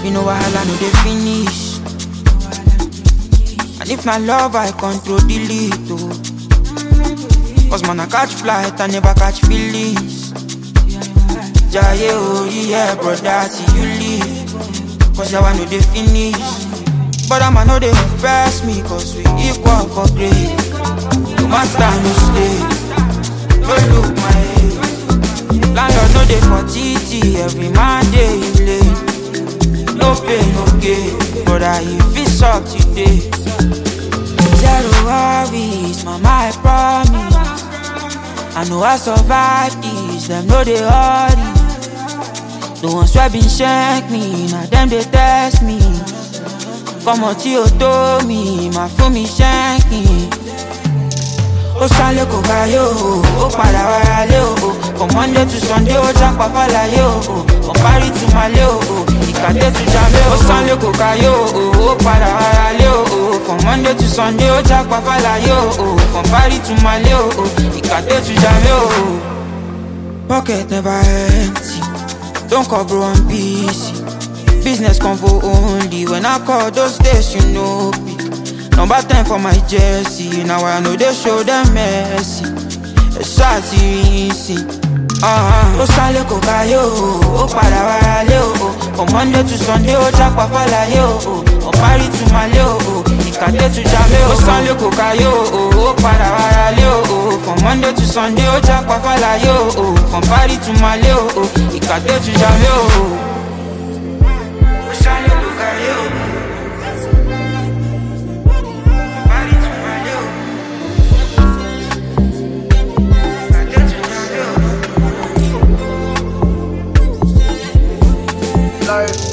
You know wahala no dey finish. And if na love, I control delete oh. Cause man I catch flight, I never catch feelings. Jaye oh yeah, brother, till you leave. Cause yawa no dey finish. But I'ma no dey impress me, cause we equal for grade. No master no stay, no look my age. Landlord no dey for TT, every man dey in lane. No pain, no gain, brother, if it's up today. Zero worries, mama, I promise. I know I survive this, them know they hurry. The ones wey been shank me, now them they test me. Come on, tí o tó mi, máa fún mi shanking. Ó sálé kò káyé o, ó padà wáyà lé o. From Monday to Sunday, ó jápa fàlàyé o. From Paris to Malé o, ìkàdé to Jamé o. Ó sálé kò káyé o, ó padà wáyà lé o. From Monday to Sunday, ó jápa fàlàyé o. From Paris to Malé o, ìkàdé to Jamé o. Pocket never empty. Don't call bro I'm busy. Business convo only. When I call those days, you know pick. Number 10 for my jersey. Now I know they show them mercy. A shot easy. Uh-huh. Ó sálé kò káyé o, ó padà wáyà lé o. From Monday to Sunday, ó jápa fàlàyé o. From Paris to Malé o, ìkàdé to Jamé o. Ó sálé kò káyé o, ó padà wáyà lé o. From Monday to Sunday, ó jápa fàlàyé o. From Paris to Malé o, ìkàdé to Jamé o. Ó sálé kò káyé o. Paris to Malé o. Ìkàdé to Jamé o. Like,